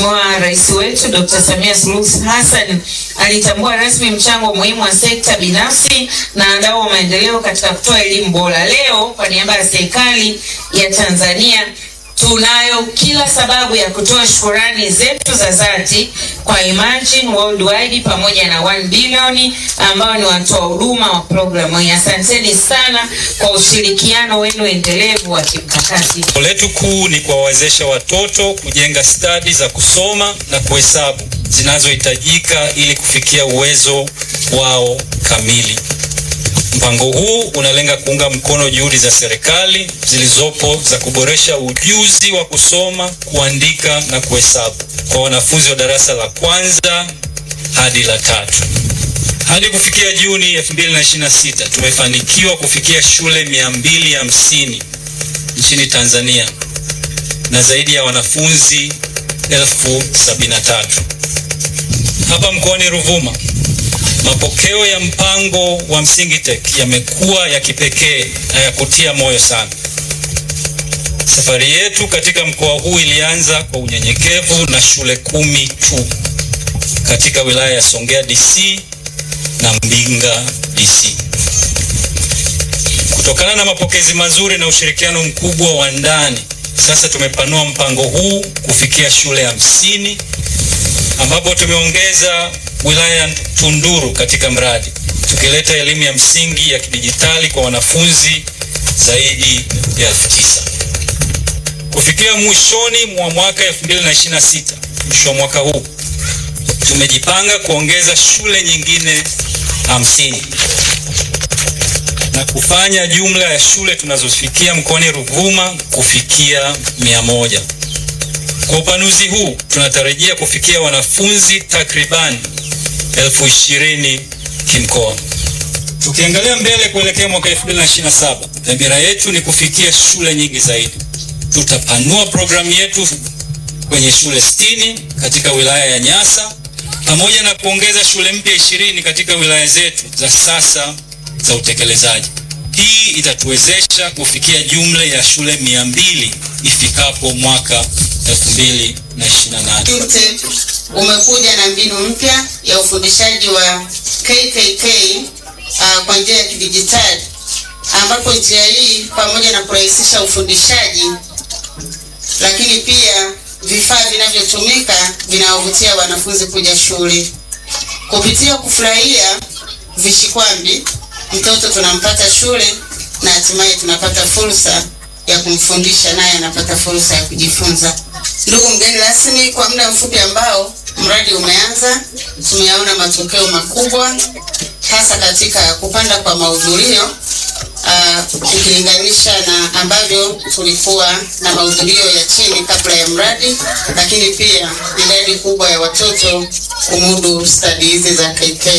Mheshimiwa Rais wetu Dr. Samia Suluhu Hassan alitambua rasmi mchango muhimu wa sekta binafsi na wadau wa maendeleo katika kutoa elimu bora. Leo kwa niaba ya serikali ya Tanzania tunayo kila sababu ya kutoa shukurani zetu za dhati kwa Imagine Worldwide pamoja na 1 Billion ambao ni watoa huduma wa programu hii. Asanteni sana kwa ushirikiano wenu endelevu wa kimkakati. Lengo letu kuu ni kuwawezesha watoto kujenga stadi za kusoma na kuhesabu zinazohitajika ili kufikia uwezo wao kamili. Mpango huu unalenga kuunga mkono juhudi za serikali zilizopo za kuboresha ujuzi wa kusoma, kuandika na kuhesabu kwa wanafunzi wa darasa la kwanza hadi la tatu. Hadi kufikia Juni 2026 tumefanikiwa kufikia shule 250 nchini Tanzania na zaidi ya wanafunzi elfu sabini na tatu. Hapa mkoani Ruvuma mapokeo ya mpango wa Msingi Tech yamekuwa ya kipekee na ya kutia moyo sana. Safari yetu katika mkoa huu ilianza kwa unyenyekevu na shule kumi tu katika wilaya ya Songea DC na Mbinga DC. Kutokana na mapokezi mazuri na ushirikiano mkubwa wa ndani, sasa tumepanua mpango huu kufikia shule hamsini ambapo tumeongeza wilaya ya Tunduru katika mradi tukileta elimu ya msingi ya kidijitali kwa wanafunzi zaidi ya elfu tisa. Kufikia mwishoni mwa mwaka 2026, mwisho wa mwaka huu, tumejipanga kuongeza shule nyingine hamsini na kufanya jumla ya shule tunazofikia mkoani Ruvuma kufikia mia moja. Kwa upanuzi huu tunatarajia kufikia wanafunzi takriban elfu ishirini kimkoa. Tukiangalia mbele kuelekea mwaka 2027, dhamira yetu ni kufikia shule nyingi zaidi. Tutapanua programu yetu kwenye shule sitini katika wilaya ya Nyasa pamoja na kuongeza shule mpya ishirini katika wilaya zetu za sasa za utekelezaji. Hii itatuwezesha kufikia jumla ya shule mia mbili ifikapo mwaka 2028. UTEP umekuja na mbinu mpya ya ufundishaji wa KKK uh, kwa njia ya kidijitali ambapo njia hii pamoja na kurahisisha ufundishaji, lakini pia vifaa vinavyotumika vinawavutia wanafunzi kuja shule. Kupitia kufurahia vishikwambi, mtoto tunampata shule na hatimaye tunapata fursa ya kumfundisha naye anapata fursa ya kujifunza. Ndugu mgeni rasmi, kwa muda mfupi ambao mradi umeanza, tumeyaona matokeo makubwa hasa katika kupanda kwa mahudhurio uh, ukilinganisha na ambavyo tulikuwa na mahudhurio ya chini kabla ya mradi, lakini pia idadi kubwa ya watoto kumudu stadi hizi za KK.